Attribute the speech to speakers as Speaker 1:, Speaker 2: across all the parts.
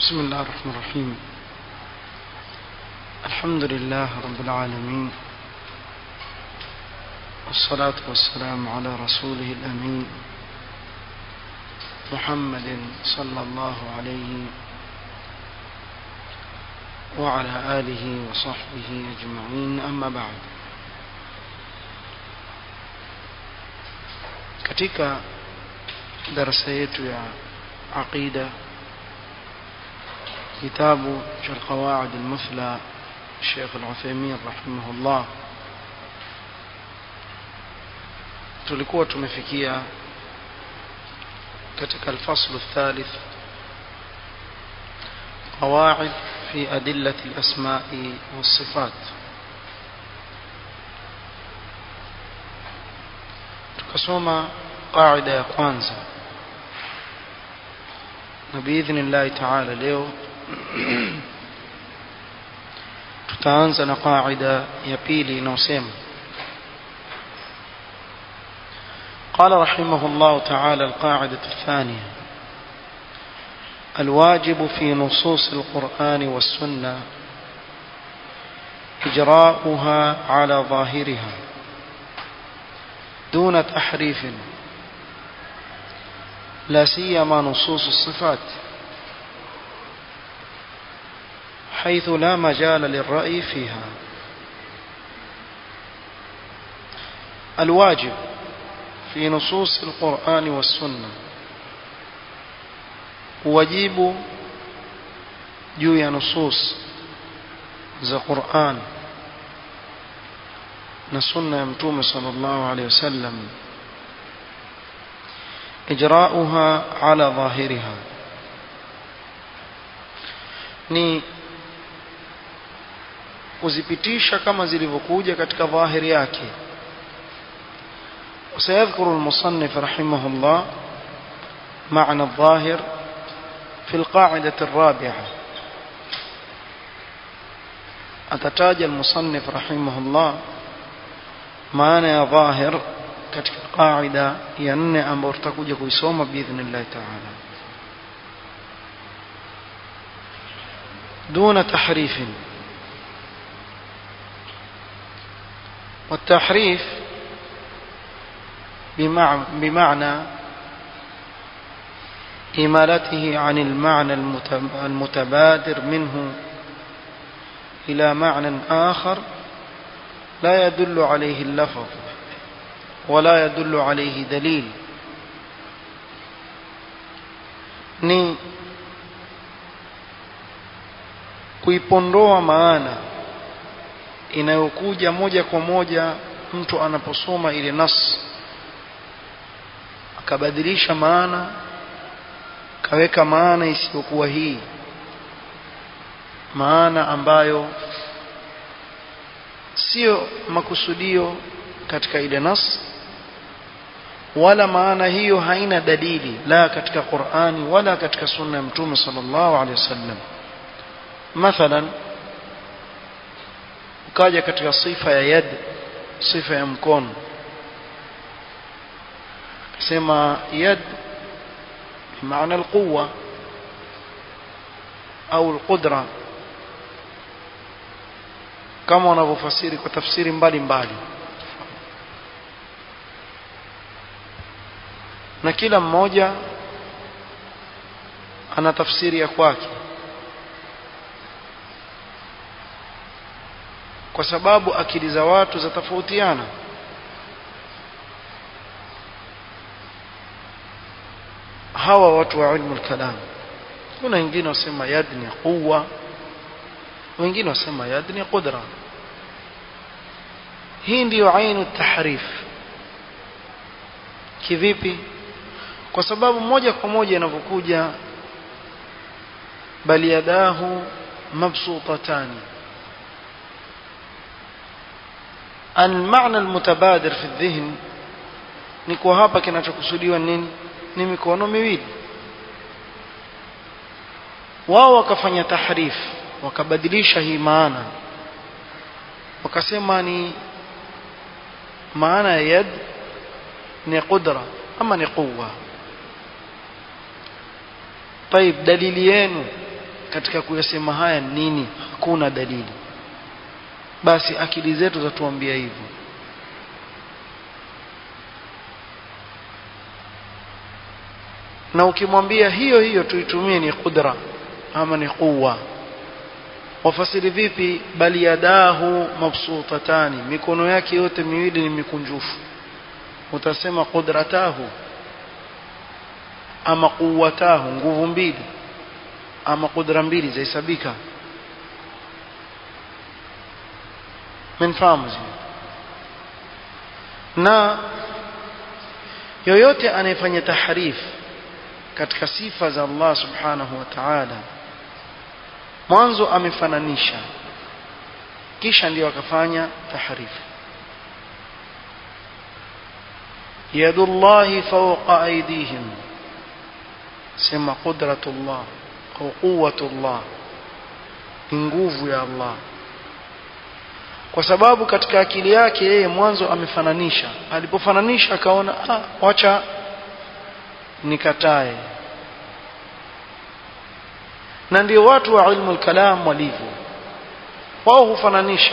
Speaker 1: بسم الله الرحمن الرحيم الحمد لله رب العالمين والصلاة والسلام على رسوله الأمين محمد صلى الله عليه وعلى آله وصحبه أجمعين أما بعد katika darasa yetu ya aqida kitabu cha alqawaid almuthla Sheikh Al-Uthaymeen rahimahullah tulikuwa tumefikia katika الفصل الثالث قواعد في أدلة الأسماء والصفات tukasoma qaida ya kwanza na biidhnillahi taala leo tutaanza na qaida ya pili inayosema قال رحمه الله تعالى القاعدة الثانية الواجب في نصوص القرآن والسنة إجراؤها على ظاهرها دون تحريف لا سيما نصوص الصفات حيث لا مجال للرأي فيها الواجب في نصوص القرآن والسنة واجب جوي نصوص ذا قرآن na sunna ya mtume sallallahu alaihi wasallam ijrauha ala dhahiriha ni kuzipitisha kama zilivyokuja katika dhahiri yake وسيذكر المصنف رحمه الله معنى الظاهر في القاعدة الرابعة أتتاج المصنف رحمه الله maana ya dhahir katika qaida ya nne ambayo tutakuja kuisoma biidhnillah taala دون تحريف والتحريف بمعنى إمالته عن المعنى المتبادر منه إلى معنى آخر لا يدل عليه اللفظ ولا يدل عليه دليل ni kuipondoa maana inayokuja moja kwa moja mtu anaposoma ile nas akabadilisha maana kaweka maana isiyokuwa hii maana ambayo sio makusudio katika ile nas wala maana hiyo haina dalili la katika Qur'ani wala katika sunna ya mtume sallallahu alaihi wasallam mathalan ukaja katika sifa ya yad sifa ya mkono sema yad maana alquwa au alqudra kama wanavyofasiri kwa tafsiri mbalimbali na kila mmoja ana tafsiri ya kwake kwa sababu akili za watu zatofautiana hawa watu wa ilmu al-kalam kuna wengine wasema yad ni quwwa wengine wasema yad ni qudra hii ndiyo ainu tahrif kivipi kwa sababu moja kwa moja inavyokuja bali yadahu mabsutatani المعنى المتبادر في الذهن ni kwa hapa kinachokusudiwa nini ni mikono miwili wao wakafanya tahrif wakabadilisha hii maana wakasema ni maana ya yad ni qudra ama ni quwa طيب dalili yenu katika kuyasema haya nini hakuna dalili basi akili zetu zatuambia hivyo na ukimwambia hiyo hiyo tuitumie ni qudra ama ni quwa wafasiri vipi bali yadahu mabsutatani mikono yake yote miwili ni mikunjufu utasema qudratahu ama quwatahu nguvu mbili ama kudra mbili zahesabika menfahamu na yoyote anayefanya tahrif katika sifa za Allah subhanahu wa ta'ala mwanzo amefananisha kisha ndio akafanya tahrif yadullahi fawqa aydihim sema qudratullah au quwwatullah ni nguvu ya Allah kwa sababu katika akili yake yeye mwanzo amefananisha alipofananisha akaona ah wacha nikatae na ndio watu wa ilmu kalam walivyo wao hufananisha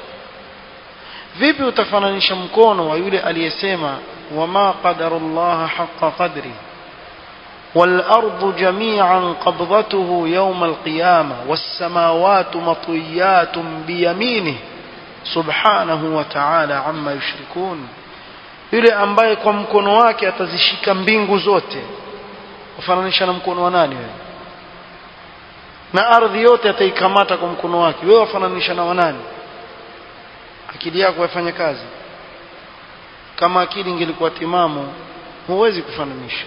Speaker 1: vipi utafananisha mkono wa yule aliyesema wama qadarullah haqqa qadri والأرض جميعا قبضته يوم القيامة والسماوات مطويات بيمينه subhanahu wa ta'ala amma yushrikun yule ambaye kwa mkono wake atazishika mbingu zote ufananisha na mkono wa nani wewe na ardhi yote ataikamata kwa mkono wake wewe wafananisha na wanani akili yako yafanya kazi kama akili ingelikuwa timamu huwezi kufananisha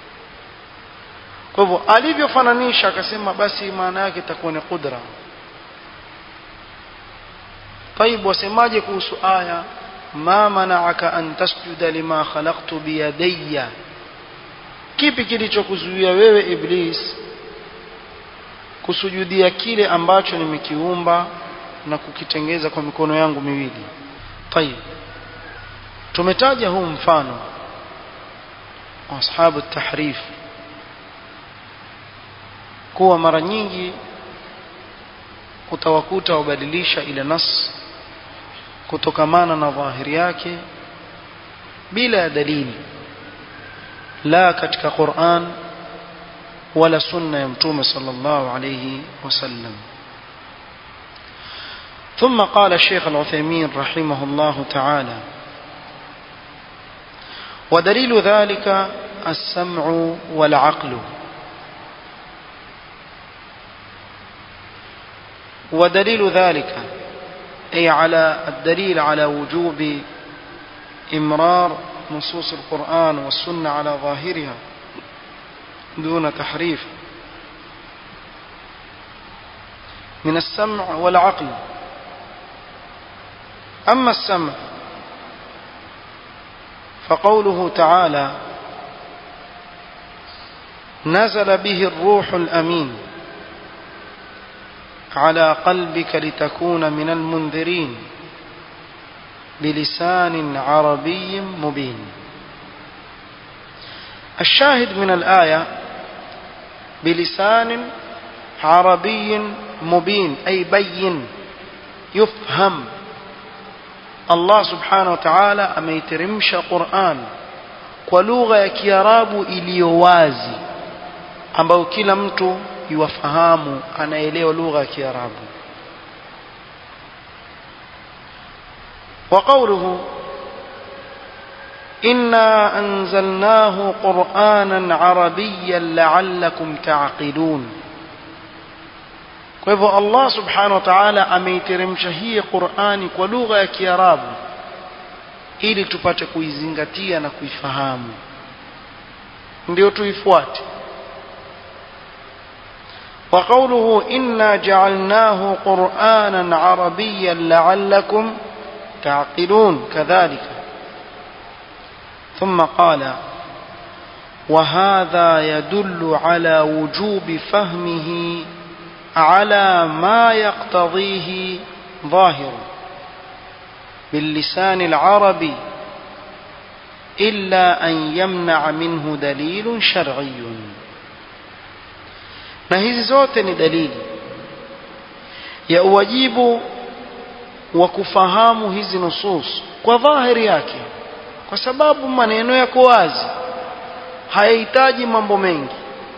Speaker 1: kwa hivyo alivyofananisha akasema basi maana yake itakuwa ni qudra طيب wasemaje kuhusu aya ma mana'aka an tasjuda lima khalaqtu biyadayya kipi kilichokuzuia wewe iblis kusujudia kile ambacho nimekiumba na kukitengeza kwa mikono yangu miwili طيب tumetaja huu mfano ashabu tahrif kuwa mara nyingi utawakuta wabadilisha ile nas kutokamana na dhahiri yake bila ya dalili la katika Qur'an wala sunna ya mtume sallallahu alayhi wasallam ثم قال الشيخ العثيمين رحمه الله تعالى ودليل ذلك السمع والعقل ودليل ذلك أي على الدليل على وجوب إمرار نصوص القرآن والسنة على ظاهرها دون تحريف من السمع والعقل أما السمع فقوله تعالى نزل به الروح الأمين على قلبك لتكون من المنذرين بلسان عربي مبين الشاهد من الآية بلسان عربي مبين أي بين يفهم الله سبحانه وتعالى أميترمش قرآن ولغة ya Kiarabu iliyo wazi ambayo kila mtu yuwafahamu anaelewa lugha ya Kiarabu وقوله إنا أنزلناه قرآنا عربيا لعلكم تعقلون kwa hivyo Allah subhanahu wa ta'ala ameiteremsha hii Qur'ani kwa lugha ya Kiarabu ili tupate kuizingatia na kuifahamu ndio tuifuate وقوله إنا جعلناه قرآنا عربيا لعلكم تعقلون كذلك ثم قال وهذا يدل على وجوب فهمه على ما يقتضيه ظاهر باللسان العربي إلا أن يمنع منه دليل شرعي na hizi zote ni dalili ya uwajibu wa kufahamu hizi nusus kwa dhahiri yake kwa sababu maneno yako wazi hayahitaji mambo mengi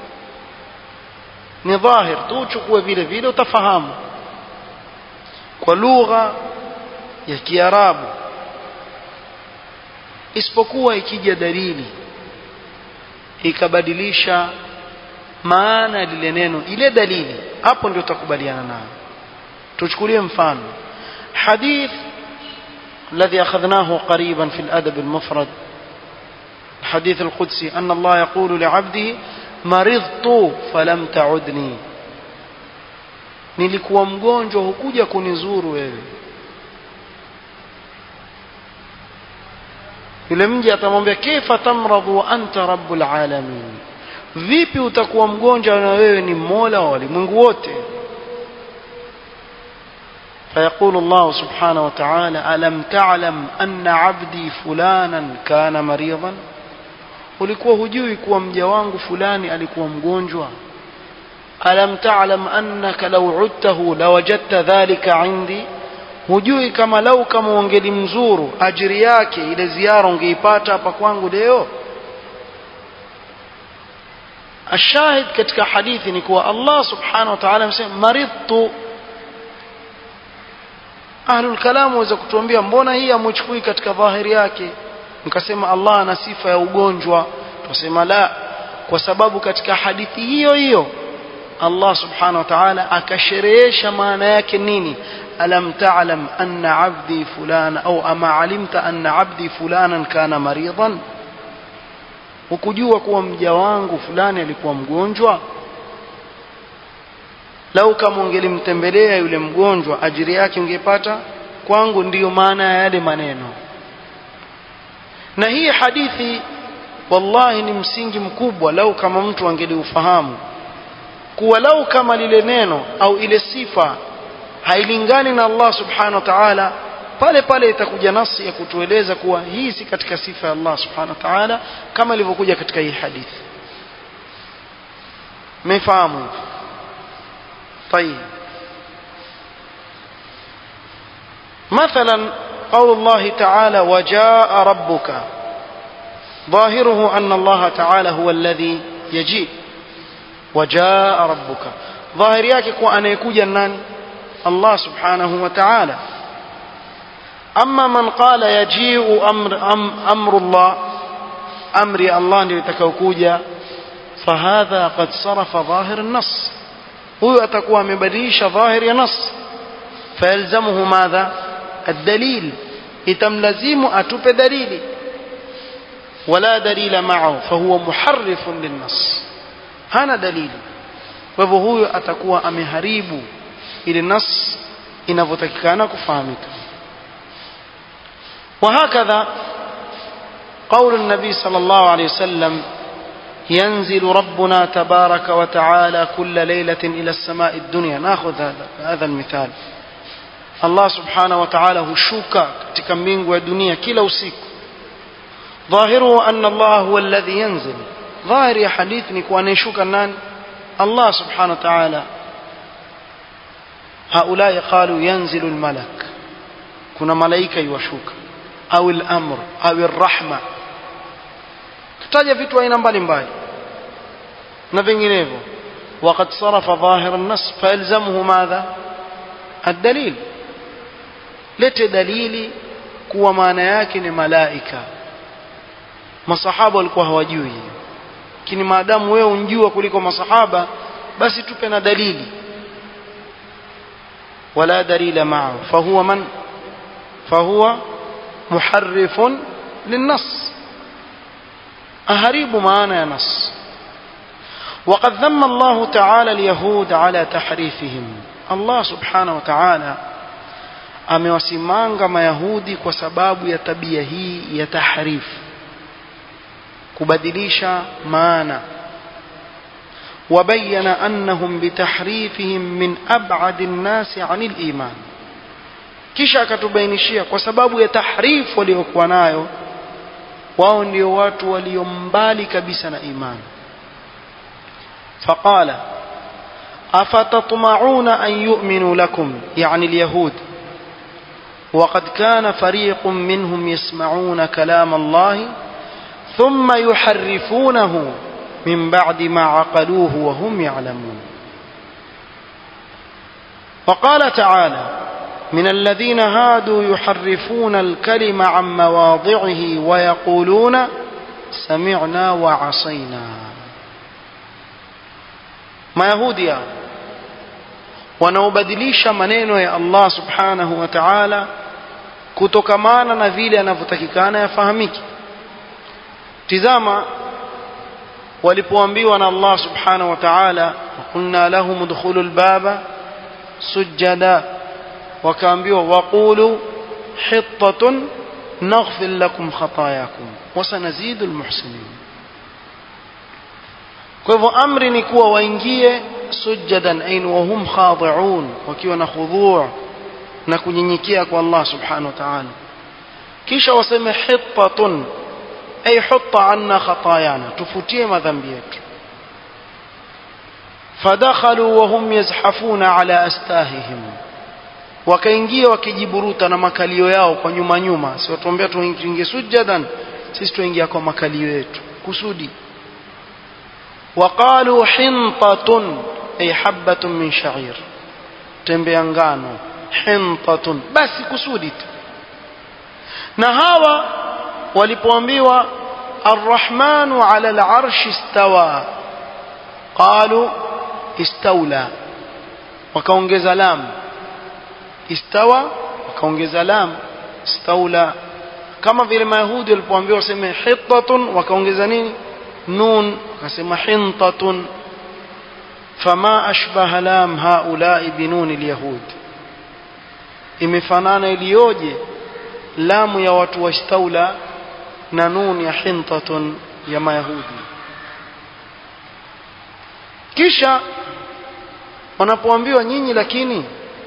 Speaker 1: ni dhahir tu uchukue vile vile utafahamu kwa lugha ya Kiarabu isipokuwa ikija dalili ikabadilisha maana ya lile neno ile dalili hapo ndio utakubaliana nayo tuchukulie mfano hadith الذي أخذناه قريبا في الأدب المفرد الحديث القدسي أن الله يقول لعبده مرضت فلم تعدني nilikuwa mgonjwa hukuja kunizuru wewe yule mja atamwambia kaifa tamradhu wa anta rabbul alamin vipi utakuwa mgonjwa na wewe ni mola wa walimwengu wote فيقول الله سبحانه وتعالى ألم تعلم أن عبدي فلانا كان مريضا ulikuwa hujui kuwa mja wangu fulani alikuwa mgonjwa alam ta'lam annaka law udtahu lawajadta dhalika indi hujui kama lau kama ungelimzuru ajiri yake ile ziara ungeipata hapa kwangu leo ashahid katika hadithi ni kuwa Allah subhanahu wa ta'ala amesema maridtu ahlul kalam waweza kutuambia mbona hii amchukui katika dhahiri yake mkasema Allah ana sifa ya ugonjwa tusema la kwa sababu katika hadithi hiyo hiyo Allah subhanahu wa ta'ala akasherehesha maana yake nini alam ta'lam anna 'abdi fulana au ama alimta anna 'abdi fulanan kana maridan ukujua kuwa mja wangu fulani alikuwa mgonjwa lau kama ungelimtembelea yule mgonjwa ajiri yake ungepata kwangu ndiyo maana ya yale maneno na hii hadithi wallahi ni msingi mkubwa lau kama mtu angeliufahamu kuwa lau kama lile neno au ile sifa hailingani na Allah subhanahu wa ta'ala pale pale itakuja nasi ya kutueleza kuwa hii si katika sifa ya Allah subhanahu wa ta'ala kama ilivyokuja katika hii hadithi mmefahamu طيب مثلا قول الله تعالى وجاء ربك ظاهره أن الله تعالى هو الذي يجيء وجاء ربك ظاهر yake kuwa anayekuja nani Allah subhanahu wa ta'ala أما من قال يجيء أمر, أم أمر الله أمر الله ndio itakayokuja فهذا قد صرف ظاهر النص huyo atakuwa amebadilisha dhahiri ya nas fayalzamuhu madha الدليل itamlazimu atupe dalili wala dalila ma'ahu fahuwa muharrifun linnas hana dalili kwa hivyo huyo atakuwa ameharibu ile nas inavyotakikana kufahamika وهكذا قول النبي صلى الله عليه وسلم ينزل ربنا تبارك وتعالى كل ليلة إلى السماء الدنيا ناخذ هذا هذا المثال الله سبحانه وتعالى هشوكا katika mbingu ya dunia kila usiku ظاهره أن الله هو الذي ينزل ظاهر يا حديث ni kuwa anayeshuka nani Allah subhanahu wa ta'ala هؤلاء قالوا ينزل الملك kuna malaika yuwashuka au al-amr au ar-rahma tutaja vitu aina mbalimbali na vinginevyo وقد صرف ظاهر النص فيلزمه ماذا الدليل lete dalili kuwa maana yake ni malaika masahaba walikuwa hawajui lakini maadamu wewe unjua kuliko masahaba basi tupe na dalili ولا دليل معه فهو من فهو محرف للنص أهريب معنا نص وقد ذم الله تعالى اليهود على تحريفهم الله سبحانه وتعالى amewasimanga mayahudi kwa sababu ya tabia hii ya tahrif kubadilisha maana وبين أنهم بتحريفهم من أبعد الناس عن الإيمان kisha akatubainishia kwa sababu ya tahrif waliokuwa nayo wao ndio watu walio mbali kabisa na imani faqala أفتطمعون أن يؤمنوا لكم يعني اليهود وقد كان فريق منهم يسمعون كلام الله ثم يحرفونه من بعد ما عقلوه وهم يعلمون وقال تعالى من الذين هادوا يحرفون الكلم عن مواضعه ويقولون سمعنا وعصينا mayahudi hao wanaobadilisha maneno ya Allah subhanahu wa ta'ala kutokamana na vile anavyotakikana yafahamiki tizama walipoambiwa na Allah subhanahu wa ta'ala qulna lahum udkhulu albaba sujada wakaambiwa waqulu hittatun naghfir lakum khatayakum wasanazidu almuhsinin kwa hivyo amri ni kuwa waingie sujadan ain wa hum khadi'un wakiwa na khudhu' na kunyenyekea kwa Allah subhanahu wa ta'ala kisha waseme hittatun ay hutta anna khatayana tufutie madhambi yetu fadakhalu wa hum yazhafuna ala astahihim wakaingia wakijiburuta na makalio yao kwa nyuma nyuma si watuambia tuingie sujadan sisi tuingia kwa makalio yetu kusudi وقالوا حنطة أي حبة من شعير tembea ngano hintatun basi kusudi tu na hawa walipoambiwa arrahmanu ala alarshi istawa qalu istawla wakaongeza lam istawa wakaongeza lam istawla kama vile mayahudi walipoambiwa waseme hittatun wakaongeza nini nun wakasema hintatun fama ashbaha lam haulai binuni lyahud imefanana iliyoje lamu ya watu wa istaula na nun ya hintatun ya mayahudi kisha wanapoambiwa nyinyi lakini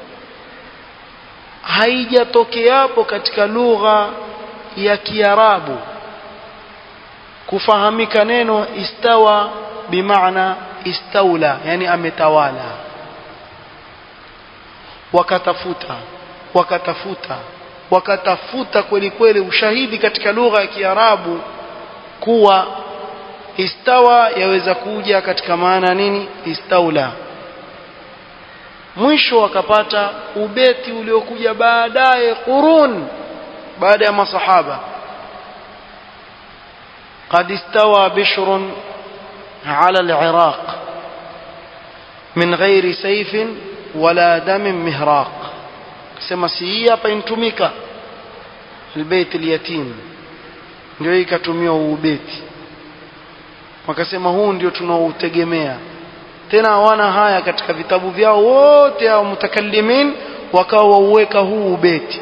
Speaker 1: haijatokeapo katika lugha ya kiarabu kufahamika neno istawa bimaana istaula yani ametawala wakatafuta wakatafuta wakatafuta kweli kweli ushahidi katika lugha ya Kiarabu kuwa istawa yaweza kuja katika maana nini istaula mwisho wakapata ubeti uliokuja baadaye qurun baada ya masahaba قد استوى بشر على العراق من غير سيف ولا دم مهراق كما سي hapa intumika البيت اليتيم ndio ikatumiwa ubeti wakasema huu ndio tunaoutegemea tena hawana haya katika vitabu vyao wote au mutakallimin wakawa wauweka huu ubeti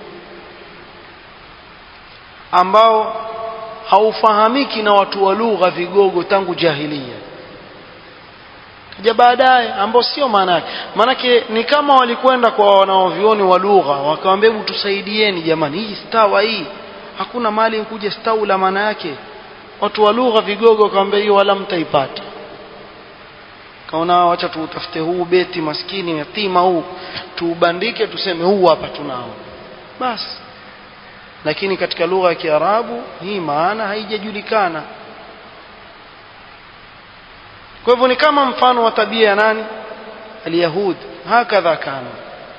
Speaker 1: ambao haufahamiki na watu wa lugha vigogo tangu jahilia kaja baadaye ambao sio maana yake maanake ni kama walikwenda kwa wanaovioni wa lugha wakawambia hebu tusaidieni jamani hii stawa hii hakuna mali kuja staula maana yake watu wa lugha vigogo wakawambia hiyo wala mtaipata kaona wacha tuutafute huu beti maskini yatima huu tuubandike tuseme huu hapa tunao basi lakini katika lugha ya Kiarabu hii maana haijajulikana kwa hivyo ni kama mfano wa tabia ya nani اليهود هكذا كانوا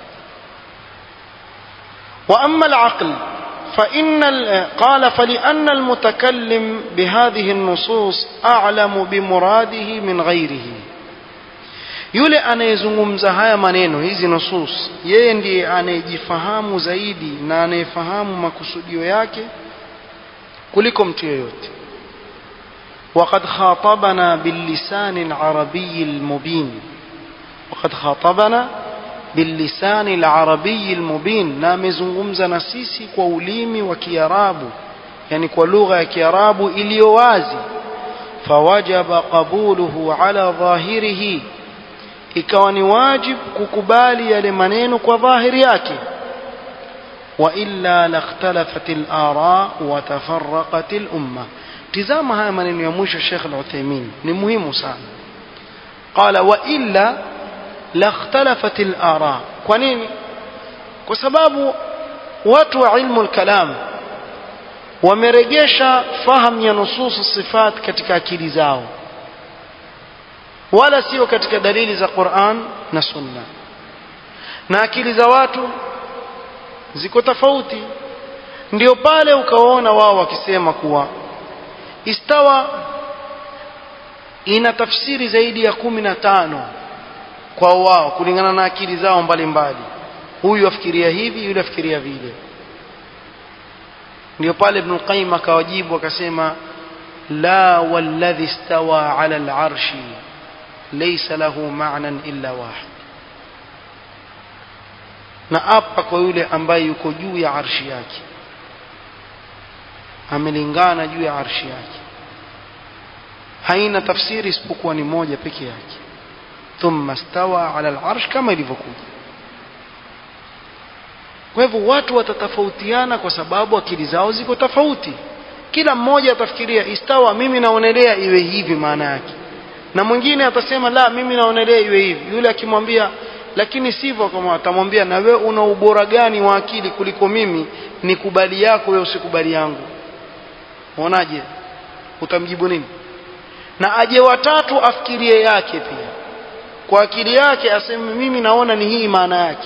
Speaker 1: وأما العقل فإن قال فلأن المتكلم بهذه النصوص أعلم بمراده من غيره yule anayezungumza haya maneno hizi nusus yeye ndiye anayejifahamu zaidi na anayefahamu makusudio yake kuliko mtu yeyote وقد خاطبنا باللسان العربي المبين وقد خاطبنا باللسان العربي المبين na amezungumza na sisi kwa ulimi wa Kiarabu yani kwa lugha ya Kiarabu iliyo wazi fawajaba qabuluhu ala dhahirihi ikawa ni wajib kukubali yale maneno kwa dhahiri yake wa illa lakhtalafat al-ara wa tafarraqat al-umma tizama haya maneno ya mwisho Sheikh Al-Uthaymeen ni muhimu sana qala wa illa لاختلفت الآراء kwa nini kwa sababu watu wa ilmu al-kalam wamerejesha fahamu ya nusus sifat katika akili zao wala sio katika dalili za Qur'an na Sunna na akili za watu ziko tofauti ndio pale ukaona wao wakisema kuwa istawa ina tafsiri zaidi ya kumi na tano kwa wao kulingana na akili zao mbalimbali huyu afikiria hivi yule afikiria vile ndio pale Ibn Qayyim akawajibu akasema la walladhi istawa ala al-arshi laysa lahu ma'nan illa wahid na apa kwa yule ambaye yuko juu ya arshi yake amelingana juu ya arshi yake haina tafsiri isipokuwa ni moja peke yake thumma stawa ala al-arsh kama ilivyokuja kwa hivyo watu watatofautiana kwa sababu akili zao ziko tofauti kila mmoja atafikiria istawa mimi naonelea iwe hivi maana yake na mwingine atasema la mimi naonelea iwe hivi yule akimwambia lakini sivyo kama atamwambia na wewe una ubora gani wa akili kuliko mimi nikubali yako wewe usikubali yangu unaonaje utamjibu nini na aje watatu afikirie yake pia kwa akili yake aseme mimi naona ni hii maana yake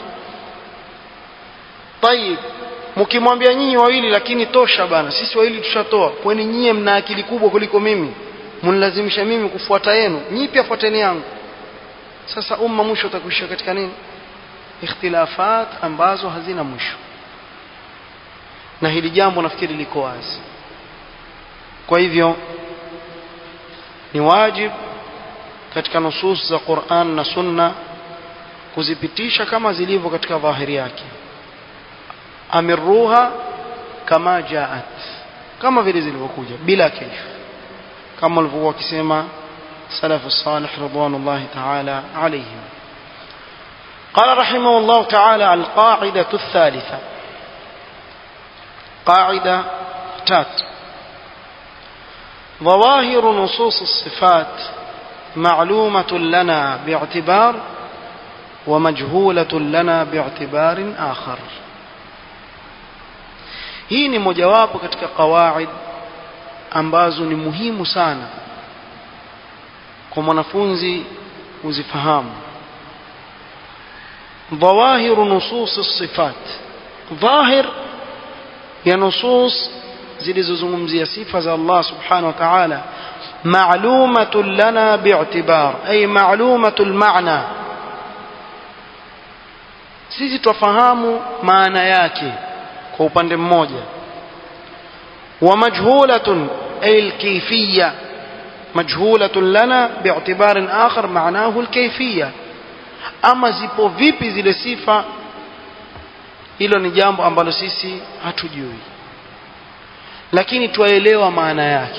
Speaker 1: tayib mkimwambia nyinyi wawili lakini tosha bana sisi wawili tushatoa kwani nyie mna akili kubwa kuliko mimi mnilazimisha mimi kufuata yenu nyinyi pia fuateni yangu sasa umma mwisho utakuishia katika nini ikhtilafat ambazo hazina mwisho na hili jambo nafikiri liko wazi kwa hivyo ni wajib katika nusus za Qur'an na Sunna kuzipitisha kama zilivyo katika dhahiri yake amirruha kama jaat kama vile zilivyokuja bila kaifu kama walivyokuwa wakisema salafu salih ridwanullahi ta'ala alayhim قال رحمه الله تعالى القاعدة الثالثة قاعدة تات ظواهر نصوص الصفات معلومة لنا باعتبار ومجهولة لنا باعتبار آخر hii ni mojawapo katika qawaid ambazo ni muhimu sana kwa mwanafunzi uzifahamu dhawahiru nusus sifat dhahir ya nusus zilizozungumzia sifa za Allah subhanahu wa ta'ala ma'lumatun lana bi'tibar ay ma'lumatul ma'na sisi twafahamu maana yake kwa upande mmoja wa majhulatun ay alkayfiyya majhulatun lana bi'tibarin akhar ma'nahu alkayfiyya ama zipo vipi zile sifa hilo ni jambo ambalo sisi hatujui lakini twaelewa maana yake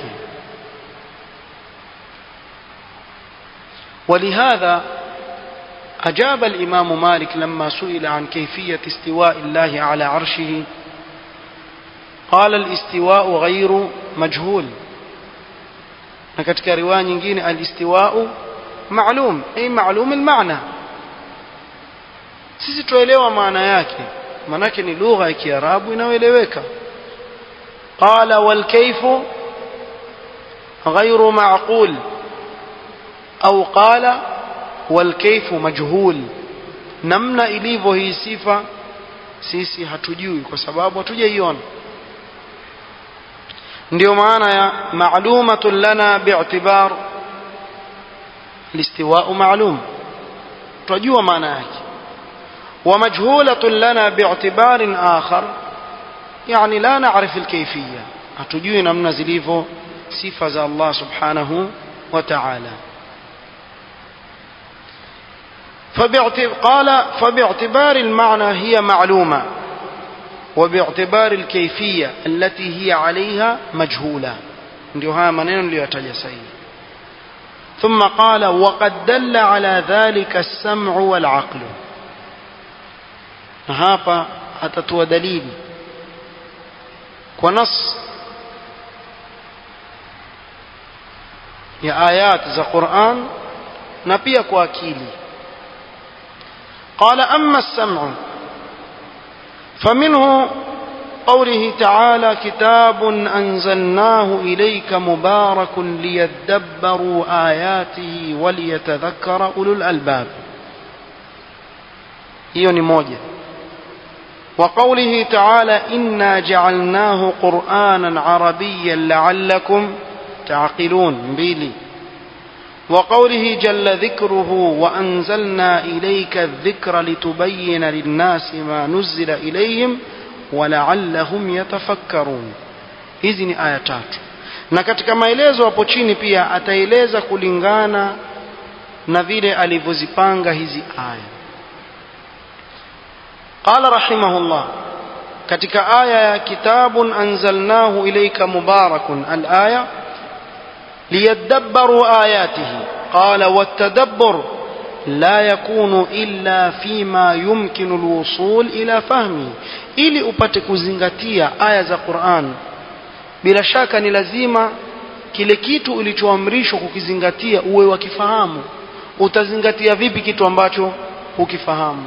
Speaker 1: ولهذا أجاب الإمام مالك لما سئل عن كيفية استواء الله على عرشه قال الاستواء غير مجهول نكتك رواية نجين الاستواء معلوم أي معلوم المعنى sisi tuelewa maana yake maanake ni lugha ya kiarabu inayoeleweka qala walkaifu ghairu maqul au qala walkaifu majhul namna ilivyo hii sifa sisi hatujui kwa sababu hatujaiona ndio maana ya ma'lumatun lana bi'tibar listiwa'u ma'lum tunajua maana yake ومجهولة لنا باعتبار آخر يعني لا نعرف الكيفية أتجوي نمنا زليفو صفة الله سبحانه وتعالى قال فباعتبار المعنى هي معلومة وباعتبار الكيفية التي هي عليها مجهولة ndio maneno niliyotaja sahihi ثم قال وقد دل على ذلك السمع والعقل na hapa atatoa dalili kwa nas ya ayat za Qur'an na pia kwa akili قال أما السمع فمنه قوله تعالى كتاب أنزلناه إليك مبارك ليدبروا آياته وليتذكر أولو الألباب hiyo ni moja وقوله تعالى إنا جعلناه قرآنا عربيا لعلكم تعقلون بيلي وقوله جل ذكره وأنزلنا إليك الذكر لتبين للناس ما نزل إليهم ولعلهم يتفكرون hizi ni aya tatu na katika maelezo hapo chini pia ataeleza kulingana na vile alivyozipanga hizi aya qala rahimahullah katika aya ya kitabun anzalnahu ilayka mubarakun al-aya ليدبروا آياته قال والتدبر لا يكون إلا فيما يمكن الوصول إلى فهمه ili upate kuzingatia aya za Qur'an bila shaka ni lazima kile kitu ulichoamrishwa kukizingatia uwe wakifahamu utazingatia vipi kitu ambacho hukifahamu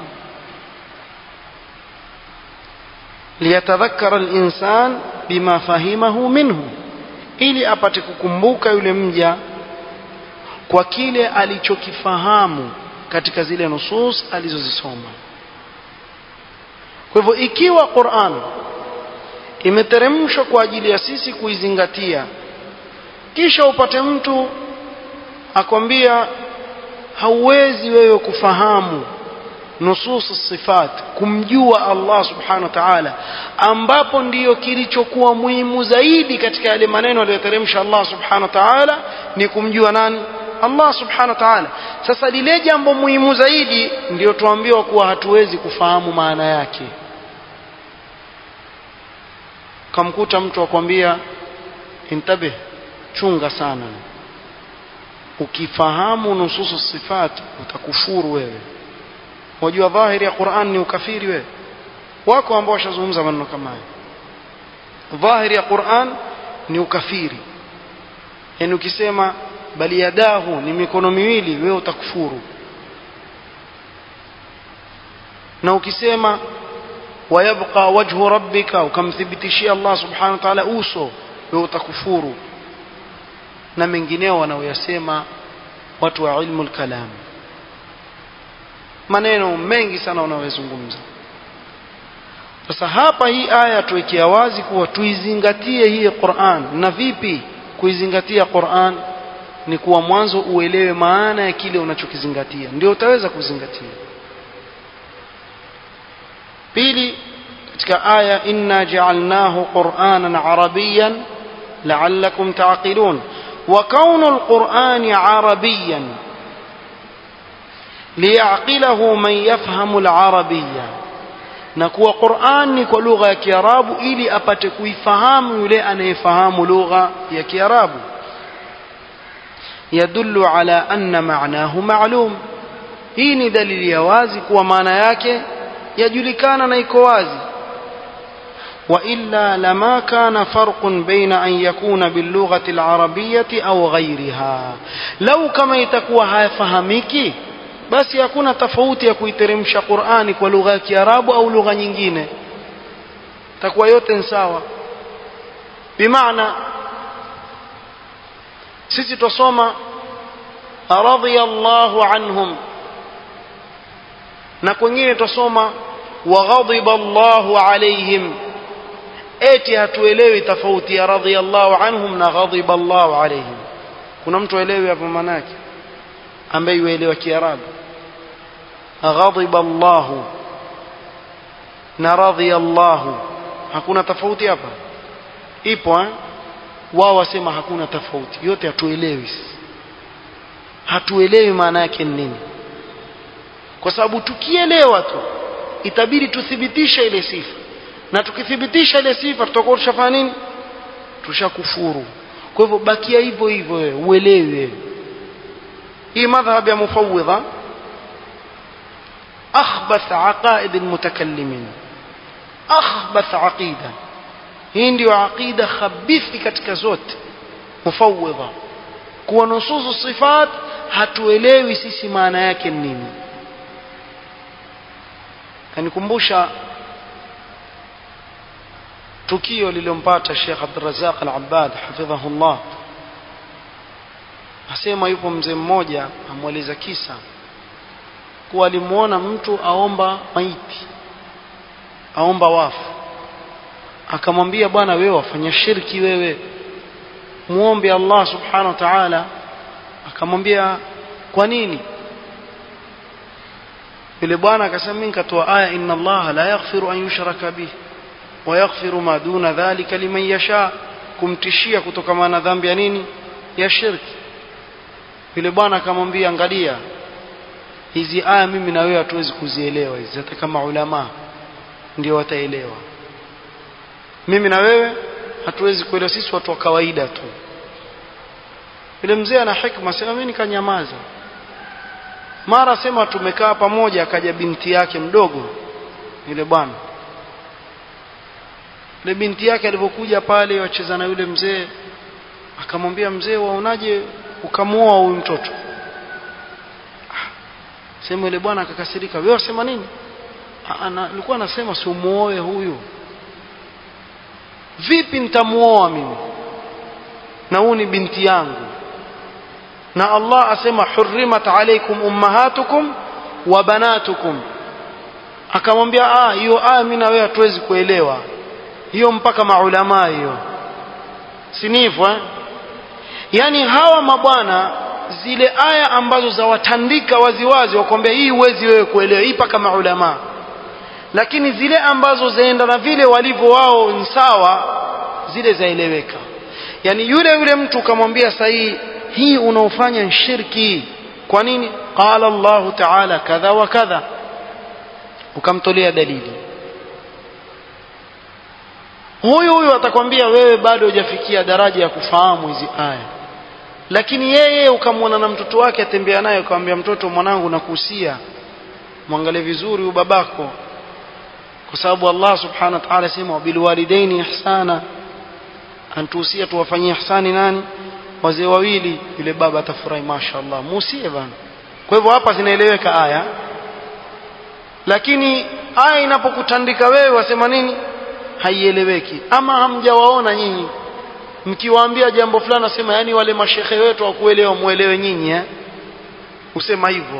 Speaker 1: liyatadhakkara al-insan bima fahimahu minhu ili apate kukumbuka yule mja kwa kile alichokifahamu katika zile nusus alizozisoma kwa hivyo ikiwa Qur'an imeteremshwa kwa ajili ya sisi kuizingatia kisha upate mtu akwambia hauwezi wewe kufahamu nusus sifat kumjua Allah subhanahu wa ta'ala ambapo ndiyo kilichokuwa muhimu zaidi katika yale maneno aliyoteremsha Allah subhanahu wa ta'ala ni kumjua nani Allah subhanahu wa ta'ala sasa lile jambo muhimu zaidi ndiyo tuambiwa kuwa hatuwezi kufahamu maana yake kamkuta mtu akwambia intabih chunga sana ukifahamu nususu sifat utakufuru wewe wajua dhahiri ya Qur'an ni ukafiri wewe wako ambao washazungumza maneno kama hayo dhahiri ya Qur'an ni ukafiri yani ukisema bali yadahu ni mikono miwili wewe utakufuru na ukisema wayabqa wajhu rabbika ukamthibitishia Allah subhanahu wa ta'ala uso wewe utakufuru na mengineo wanaoyasema watu wa ilmu al-kalam maneno mengi sana wanayozungumza sasa hapa hii aya tuwekea wazi kuwa tuizingatie hii Qur'an na vipi kuizingatia Qur'an ni kuwa mwanzo uelewe maana ya kile unachokizingatia ndio utaweza kuzingatia pili katika aya inna ja'alnahu qur'anan arabiyan la'allakum ta'qilun wa kaunu al-qur'ani arabiyan liyaqilahu man yafhamu al-arabiyya na kuwa Qur'an ni kwa lugha ya Kiarabu ili apate kuifahamu yule anayefahamu lugha ya Kiarabu yadullu ala anna ma'nahu ma'lum hii ni dalili ya wazi kuwa maana yake yajulikana na iko wazi وإلا لما كان فرق بين أن يكون باللغة العربية أو غيرها لو كما يتكوى هاي فهميكي basi hakuna tofauti ya kuiteremsha Qur'ani kwa lugha ya Kiarabu au lugha nyingine takuwa yote ni sawa bimaana sisi tusoma radiyallahu anhum na kwingine tusoma wa ghadiba Allahu alaihim eti hatuelewi tofauti ya radiyallahu anhum na ghadiba Allahu alaihim kuna mtu aelewi hapo maana yake ambaye yuelewa Kiarabu ghadiba Allahu na radhiya Allahu hakuna tofauti hapa ipo eh wao wasema hakuna tofauti yote hatuelewi hatuelewi maana yake nini kwa sababu tukielewa tu itabidi tuthibitishe ile sifa na tukithibitisha ile sifa tutakuwa tushafanya nini tushakufuru kwa hivyo bakia hivyo hivyo wewe uelewe hii madhhab ya mufawwidha akhbath aqaid almutakallimin akhbath aqida hii ndio aqida khabithi katika zote mufawwidha kuwa nususu sifat hatuelewi sisi maana yake nini yanikumbusha tukio lililompata Sheikh Abdurrazzaq Al-Abbad hafidhahullah asema yupo mzee mmoja amweleza kisa kuwa alimuona mtu aomba maiti aomba wafu akamwambia bwana wewe wafanya shirki wewe muombe Allah subhanahu wa ta'ala akamwambia kwa nini yule bwana akasema mimi nikatoa aya inna Allah la yaghfiru an yushraka bih wa yaghfiru ma duna dhalika liman yasha kumtishia kutokana na dhambi ya nini ya shirki yule bwana akamwambia angalia hizi aya mimi na wewe hatuwezi kuzielewa hizi hata kama ulama ndio wataelewa mimi na wewe hatuwezi kuelewa sisi watu wa kawaida tu yule mzee ana hikma sema mimi nikanyamaza mara sema tumekaa pamoja akaja binti yake mdogo yule bwana yule binti yake alipokuja pale wacheza na yule mzee akamwambia mzee waonaje ukamuoa huyu mtoto sema yule bwana akakasirika wewe wasema nini nilikuwa nasema si umuoe huyu vipi nitamuoa mimi na huyu ni binti yangu na Allah asema hurrimat alaykum ummahatukum wa banatukum akamwambia ah hiyo aya mimi na wewe hatuwezi kuelewa hiyo mpaka maulama hiyo sinifu eh yani hawa mabwana zile aya ambazo zawatandika waziwazi wakwambia hii huwezi wewe kuelewa hii mpaka maulama lakini zile ambazo zaenda na vile walivyo wao ni sawa zile zaeleweka yani yule yule mtu ukamwambia sahihi hii unaofanya ni shirki kwa nini qala Allah ta'ala kadha wa kadha ukamtolea dalili huyu huyu atakwambia wewe bado hujafikia daraja ya kufahamu hizi aya lakini yeye ukamwona na mtoto wake atembea naye ukamwambia mtoto mwanangu nakuhusia mwangalie vizuri huyu babako kwa sababu Allah subhanahu wa ta'ala sema bilwalidaini ihsana antuhusia tuwafanyie ihsani nani wazee wawili yule baba atafurahi mashaallah musie bana kwa hivyo hapa zinaeleweka aya lakini aya inapokutandika wewe wasema nini haieleweki ama hamjawaona nyinyi mkiwaambia jambo fulani nasema yani wale mashehe wetu wakuelewa muelewe nyinyi eh usema hivyo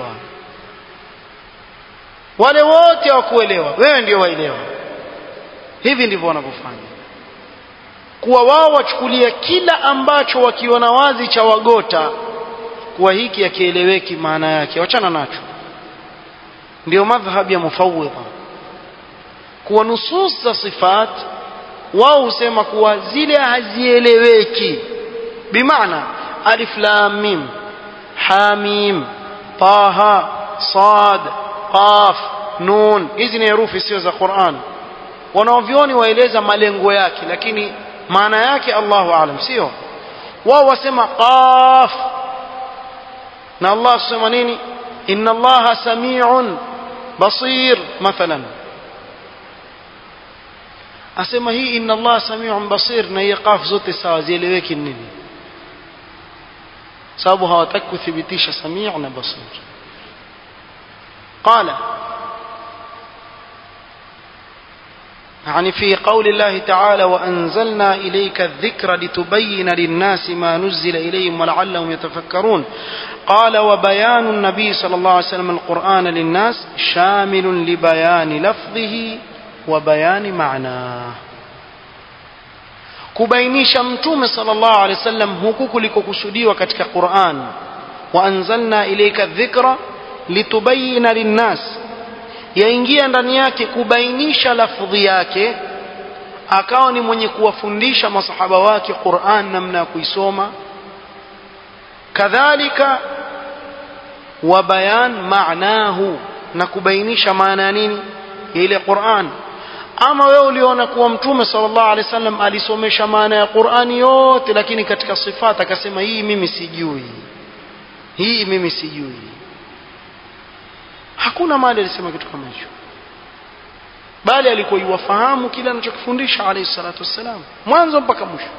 Speaker 1: wale wote wakuelewa wewe ndio waelewa hivi ndivyo wanavyofanya kuwa wao wachukulia kila ambacho wakiona wazi cha wagota kuwa hiki akieleweki maana yake wachana nacho ndio madhhab ya mufawwidha kuwa nusus za sifat wao husema kuwa zile hazieleweki bimaana alif lam mim hamim taha sad qaf nun hizi ni herufi sio za Qur'an wanaovioni waeleza malengo yake lakini maana yake Allahu aalam sio wao wasema qaf na Allah asema nini inna Allaha sami'un basir mathalan asema hii inna Allah sami'un basir na hii qaf zote sawa zieleweki nini sababu hawataki kuthibitisha sami' na basir قال يعني في قول الله تعالى وأنزلنا إليك الذكر لتبين للناس ما نزل إليهم ولعلهم يتفكرون قال وبيان النبي صلى الله عليه وسلم القرآن للناس شامل لبيان لفظه وبيان معناه kubainisha mtume sallallahu alaihi wasallam huku kulikokusudiwa katika Qur'an wa anzalna ilayka dhikra litubayina linnas yaingia ndani yake kubainisha lafdhi yake akawa ni mwenye kuwafundisha masahaba wake Qur'an namna ya kuisoma kadhalika wa bayan maanahu na kubainisha maana ya nini ya ile Qur'an ama wewe uliona kuwa mtume sallallahu alaihi wasallam alisomesha maana ya Qur'ani yote lakini katika sifat akasema hii mimi sijui hii mimi sijui hakuna mahali alisema kitu kama hicho bali alikuwa yuwafahamu kile anachokifundisha alayhi salatu wassalam mwanzo mpaka mwisho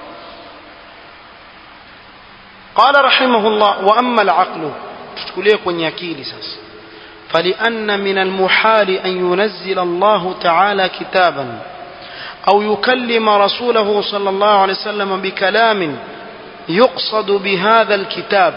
Speaker 1: قال رحمه الله واما العقل tuchukulie kwenye akili sasa فلأن من المحال أن ينزل الله تعالى كتابا أو يكلم رسوله صلى الله عليه وسلم بكلام يقصد بهذا الكتاب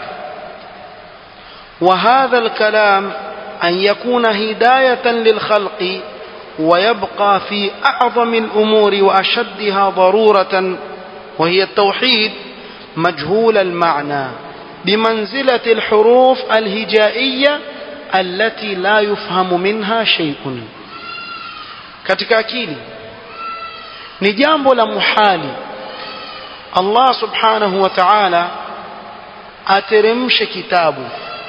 Speaker 1: وهذا الكلام أن يكون هداية للخلق ويبقى في أعظم الأمور وأشدها ضرورة وهي التوحيد مجهول المعنى بمنزلة الحروف الهجائية التي لا يفهم منها شيء katika akili ni jambo la muhali Allah subhanahu wa ta'ala ateremshe kitabu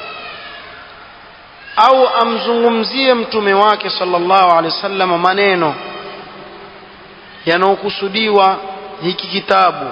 Speaker 1: au amzungumzie mtume wake sallallahu alaihi wasallam maneno yanayokusudiwa hiki kitabu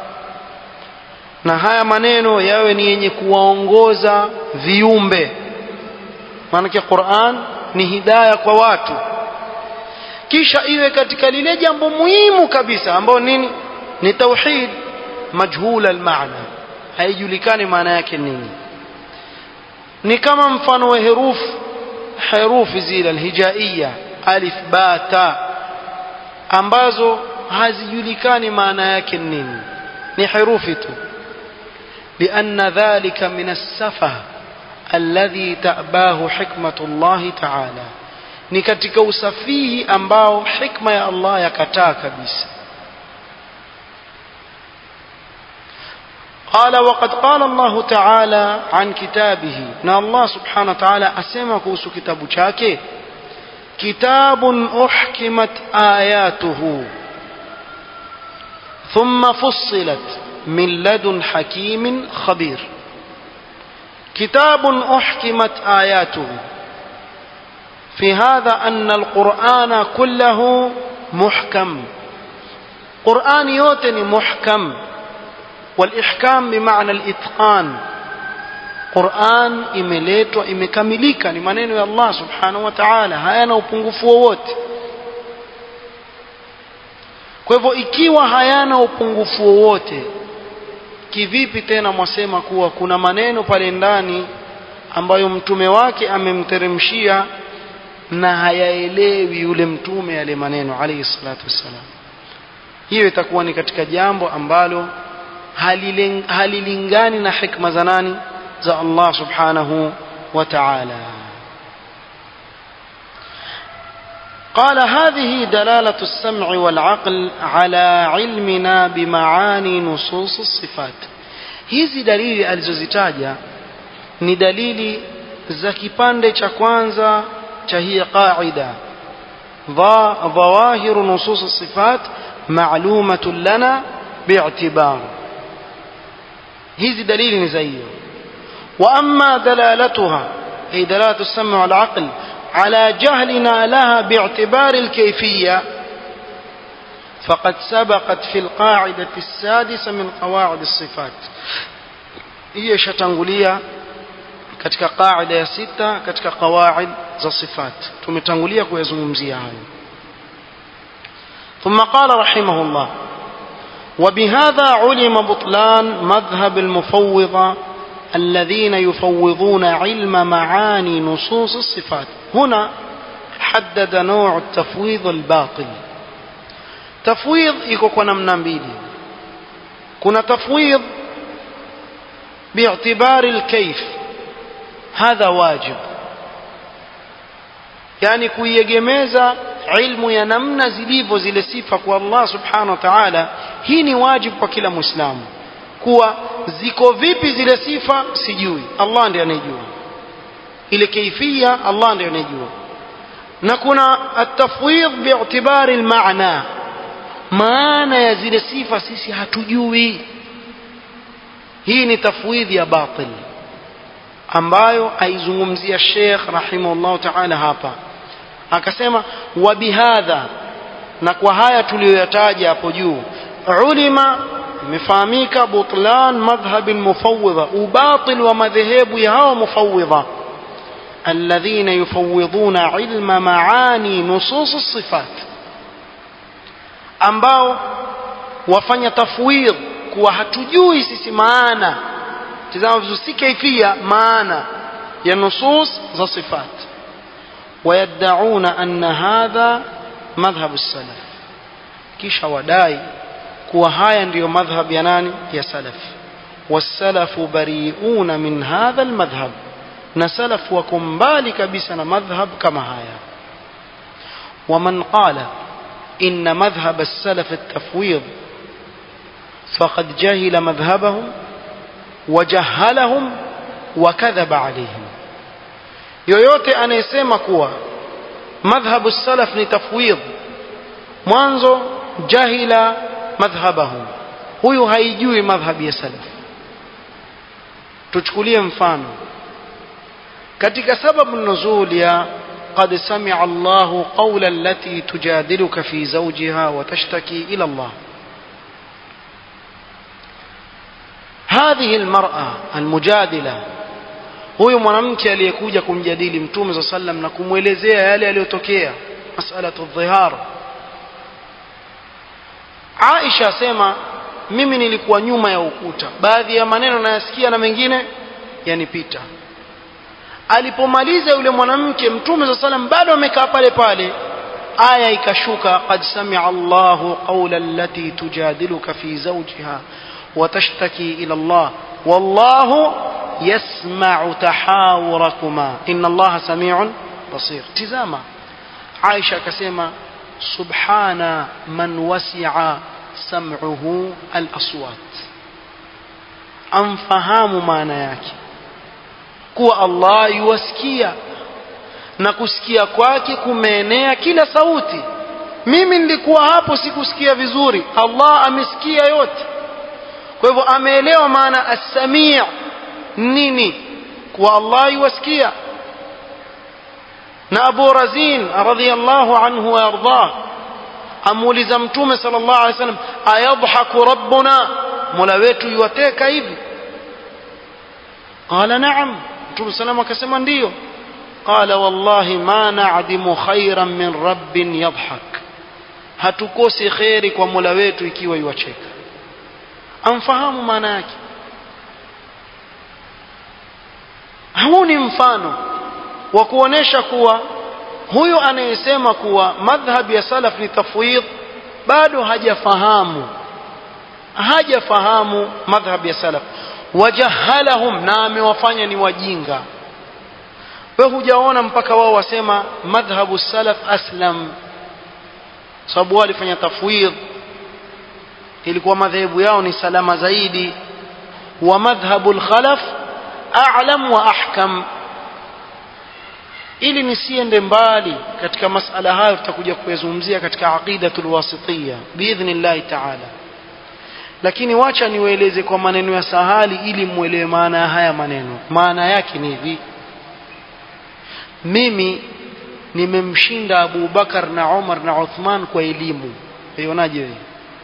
Speaker 1: na haya maneno yawe ni yenye kuwaongoza viumbe maanake Qur'an ni hidaya kwa watu kisha iwe katika lile jambo muhimu kabisa ambao nini ni tauhid majhula almaana haijulikani maana yake nini ni kama mfano wa herufi herufi zile alhijaiya alif ba ta ambazo hazijulikani maana yake nini ni herufi tu لأن ذلك من السفه الذي تأباه حكمة الله تعالى ni katika usafihi ambao hikma ya Allah yakataa kabisa قال وقد قال الله تعالى عن كتابه نا الله سبحانه وتعالى أسمى كوسو كتاب شاكي كتاب أحكمت آياته ثم فصلت من لدن حكيم خبير كتاب أحكمت آياته في هذا أن القرآن كله محكم قرآن يوتني محكم والإحكام بمعنى الإتقان قرآن imeletwa imekamilika ni maneno ya Allah subhanahu wa ta'ala hayana upungufu wowote kwa hivyo ikiwa hayana upungufu wowote kivipi tena mwasema kuwa kuna maneno pale ndani ambayo mtume wake amemteremshia na hayaelewi yule mtume yale maneno alayhi salatu wassalam hiyo itakuwa ni katika jambo ambalo halilingani na hikma za nani za Allah subhanahu wa ta'ala قال هذه دلالة السمع والعقل على علمنا بمعاني نصوص الصفات hizi dalili alizozitaja ni dalili za kipande cha kwanza cha hii qaida ظواهر نصوص الصفات معلومة لنا باعتبار hizi dalili ni za hiyo واما دلالتها اي دلاله السمع والعقل على جهلنا لها باعتبار الكيفيه فقد سبقت في القاعده السادسه من قواعد الصفات هي شتangulia katika qaida ya sita katika qawaid za sifat tumetangulia kuyazungumzia hayo ثم قال رحمه الله وبهذا علم بطلان مذهب المفوضة الذين يفوضون علم معاني نصوص الصفات هنا حدد نوع التفويض الباطل تفويض يكون namna mbili kuna تفويض باعتبار الكيف هذا واجب yani kuiegemeza ilmu ya namna zilivyo zile sifa kwa Allah subhanahu wa ta'ala hii ni wajibu kwa kila muislamu kuwa ziko vipi zile sifa sijui Allah ndiye anayejua ile kaifia Allah ndiye anayejua na kuna at-tafwidh bi'tibari al-ma'na maana ya zile sifa sisi hatujui hii ni tafwidhi ya batil ambayo aizungumzia Sheikh rahimahullah ta'ala hapa akasema wa bihadha na kwa haya tuliyoyataja hapo juu ulima imefahamika butlan madhhab almufawwidha ubatil wa madhehebu ya hao mufawwidha alladhina yufawwidhuna ilma maani nusus as-sifat ambao wafanya tafwidh kuwa hatujui sisi maana tazama vizuri si kaifia maana ya nusus za sifat ويدعون أن هذا مذهب السلف kisha wadai kuwa haya ndiyo madhhab ya nani ya salaf wasalafu bariuna min hadha almadhhab na salaf wako mbali kabisa na madhhab kama haya waman qala inna madhhab as-salaf at-tafwid faqad jahila madhhabahum wajahhalahum wakadhaba alayhim yoyote anayesema kuwa madhhabu salaf ni tafwid mwanzo jahila madhhabahum huyu haijui madhhabi ya salaf tuchukulie mfano katika sababu nuzul ya قد سمع الله قول التي تجادلك في زوجها وتشتكي إلى الله هذه المرأة المجادلة huyu mwanamke aliyekuja kumjadili mtume saa sallam na kumwelezea yale yaliyotokea masalatu dhihar aisha asema mimi nilikuwa nyuma ya ukuta baadhi ya maneno nayasikia na mengine yanipita alipomaliza yule mwanamke mtume saa salam bado amekaa pale pale aya ikashuka qad samia allahu qaula allati tujadiluka fi zawjiha watashtaki ila allah wallahu يسمع تحاوركما إن الله سميع بصير تزاما عائشة كسيما سبحان من وسع سمعه الأصوات أنفهام ما نياك كو الله يوسكيا na kusikia kwake kumeenea kila sauti mimi nilikuwa hapo sikusikia vizuri allah amesikia yote kwa hivyo ameelewa maana assamii nini kuwa Allah yuwasikia na Abu Razin radhiyallahu anhu wa ardah amuuliza mtume sallallahu alaihi wasallam ayadhaku rabbuna mola wetu yuwateka hivi qala na'am mtume sallam akasema ndiyo qala wallahi ma na'dimu khairan min rabbin yadhhak hatukosi khairi kwa mola wetu ikiwa yuwacheka amfahamu maana yake huu ni mfano wa kuonesha kuwa huyu anayesema kuwa madhhab ya salaf ni tafwid bado hajafahamu hajafahamu madhhab ya salaf wajahalahum na amewafanya ni wajinga we hujaona mpaka wao wasema madhhabu salaf aslam sababu wao walifanya tafwid ilikuwa madhehebu yao ni salama zaidi wa madhhabu lkhalaf a'lam wa ahkam ili nisiende mbali katika masala hayo tutakuja kuyazungumzia katika aqidatul wasitiyya biidhnillahi ta'ala lakini wacha niwaeleze kwa maneno ya sahali ili muelewe maana ya haya maneno maana yake ni hivi mimi nimemshinda Abu Bakar na Umar na Uthman kwa elimu unaje wewe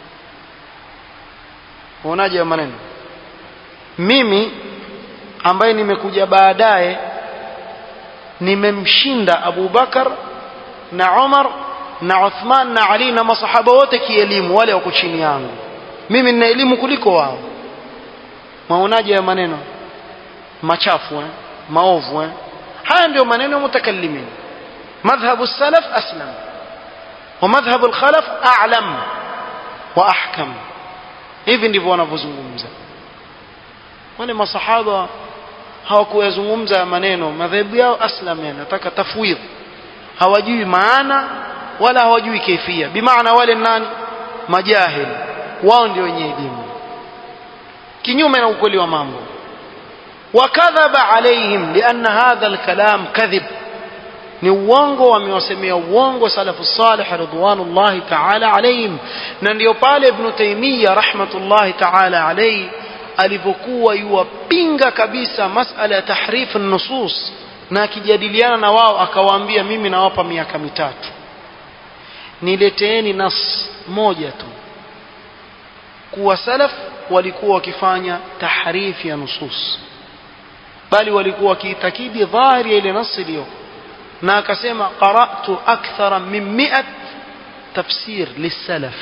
Speaker 1: unaje maneno mimi ambaye nimekuja baadaye nimemshinda Abu Bakar na Umar na Uthman na Ali na masahaba wote kielimu wale wako chini yangu mimi nina elimu kuliko wao maonaje ya maneno machafu eh? maovu eh? haya ndio maneno ya mutakallimin madhhabu salaf aslam wa madhhabu alkhalaf a'lam wa ahkam hivi ndivyo wanavyozungumza wale masahaba hawakuyazungumza maneno madhehebu yao aslam yani nataka tafwidh hawajui maana wala hawajui kaifia bimaana wale nani majahil wao ndio wenye elimu kinyume na ukweli wa mambo wakadhaba alaihim lianna hadha alkalam kadhib ni uongo wamewasemea uongo salafu salih ridwanullahi taala alaihim na ndio pale ibn taymiya rahmatullahi taala alaihi alivyokuwa yuwapinga kabisa masala ya tahrif nusus na akijadiliana na wao akawaambia mimi nawapa miaka mitatu nileteeni nas moja tu kuwa salaf walikuwa wakifanya tahrifi ya nusus bali walikuwa wakiitakidi dhahiri ya ile nas iliyo na akasema qara'tu akthara min mi'at tafsir lisalaf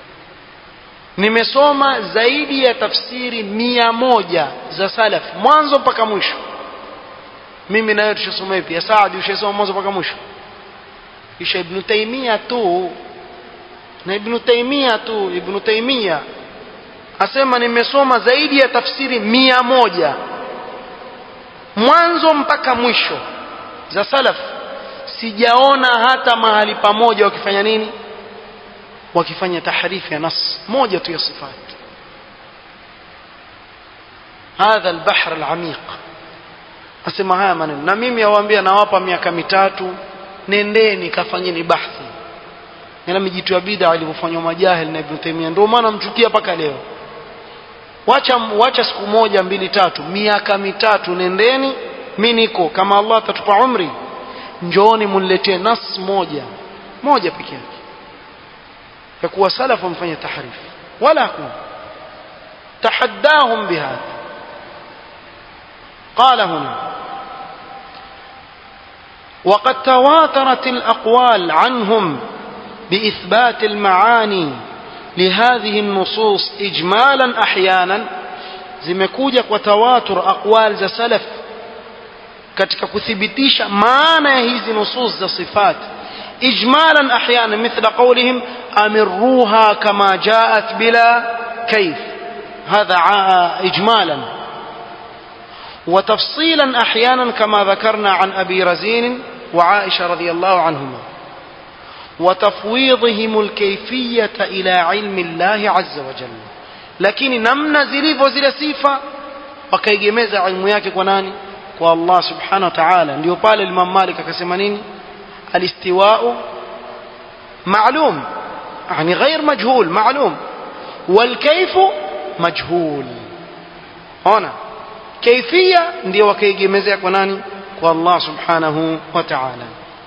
Speaker 1: nimesoma zaidi ya tafsiri mia moja za salaf mwanzo mpaka mwisho mimi nawe tushasoma ipi ya Saadi ushasoma mwanzo mpaka mwisho kisha ibn taimia tu na ibn taimia tu ibn taimia asema nimesoma zaidi ya tafsiri mia moja mwanzo mpaka mwisho za salaf sijaona hata mahali pamoja wakifanya nini wakifanya tahrifi ya nas moja tu ya sifat hadha albahr alamiq asema haya maneno na mimi awaambia nawapa miaka mitatu nendeni kafanyeni bahthi na mijitu ya bid'a ilivyofanywa majahil na Ibn Taymiyyah ndio maana mchukia mpaka leo wacha wacha siku moja mbili tatu miaka mitatu nendeni mi niko kama Allah atatupa umri njooni muniletee nas moja moja peke yake ya kuwa salafu wamfanya tahrif wala hakuna tahaddahum bihadha قال هنا وقد تواترت الأقوال عنهم بإثبات المعاني لهذه النصوص إجمالا أحيانا zimekuja kwa tawatur aqwal za salaf katika kuthibitisha maana ya hizi nusus za sifat ijmalan ahyana mithla qawlihim amirruha kama jaat bila kayf hadha ijmalan وتفصيلا احيانا كما ذكرنا عن ابي رزين وعائشه رضي الله عنهما وتفويضهم الكيفيه الى علم الله عز وجل lakini namna zilivyo zile sifa wakaigemeza ilmu yake kwa nani kwa Allah subhanahu wa ta'ala ndio pale Imam Malik akasema nini alistiwa'u ma'lum yani ghair majhul ma'lum wal kayfu majhul ona kaifia ndio wakaigemezea kwa nani kwa Allah subhanahu wa ta'ala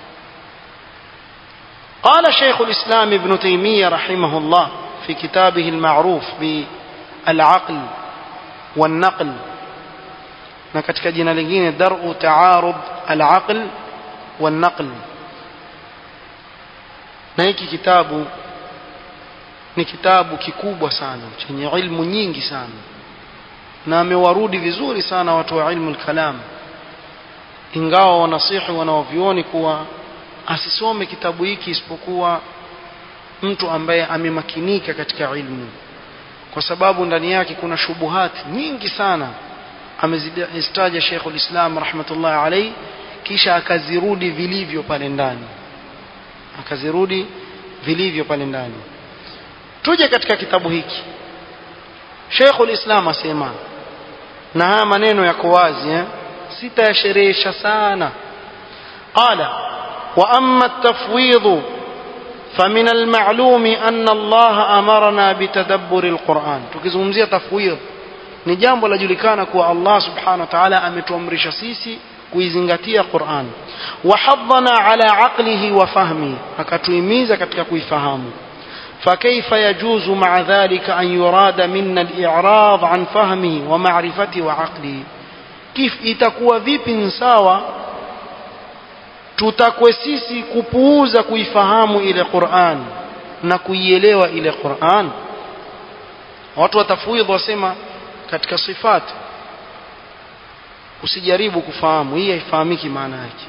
Speaker 1: قال شيخ الإسلام ابن تيمية رحمه الله في كتابه المعروف بالعقل والنقل na katika jina lingine daru taarud alaql والنقل na hiki kitabu ni kitabu kikubwa sana chenye ilmu nyingi sana na amewarudi vizuri sana watu wa ilmu al-kalam ingawa wanasihi wanaovioni kuwa asisome kitabu hiki isipokuwa mtu ambaye amemakinika katika ilmu kwa sababu ndani yake kuna shubuhati nyingi sana amezitaja Sheikh ulislam rahmatullah alayhi kisha akazirudi vilivyo pale ndani akazirudi vilivyo pale ndani tuje katika kitabu hiki Sheikh ulislam asema na haya maneno yako wazi eh sitayasherehesha sana qala wa amma at-tafwidh فمن المعلوم أن الله أمرنا بتدبر القرآن tukizungumzia tafwidh ni jambo lajulikana kuwa Allah subhanahu wa ta'ala ametuamrisha sisi kuizingatia Qur'an wa haddana ala aqlihi wa fahmi akatuhimiza katika kuifahamu فكيف يجوز مع ذلك أن يراد منا الإعراض عن فهمه ومعرفته وعقله كيف itakuwa vipi sawa tutakwe sisi kupuuza kuifahamu ile Qur'an na kuielewa ile Qur'an watu watafwidh wasema katika sifat usijaribu kufahamu hii haifahamiki maana yake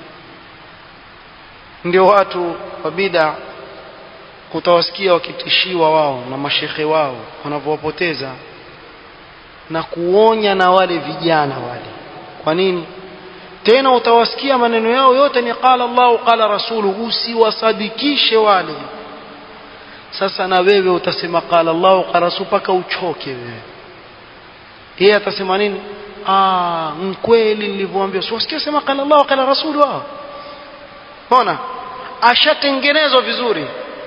Speaker 1: ndio watu wa bid'a utawasikia wakitishiwa wao na mashekhe wao wanavyowapoteza na kuonya na wale vijana wale kwa nini tena utawasikia maneno yao yote ni qala Allahu qala rasulu usiwasadikishe wale sasa na wewe utasema qala Allahu qala rasulu paka uchoke wewe yeye atasema nini ah mkweli nilivyoambia siwasikia sema qala Allahu qala rasulu wao ona ashatengenezwa vizuri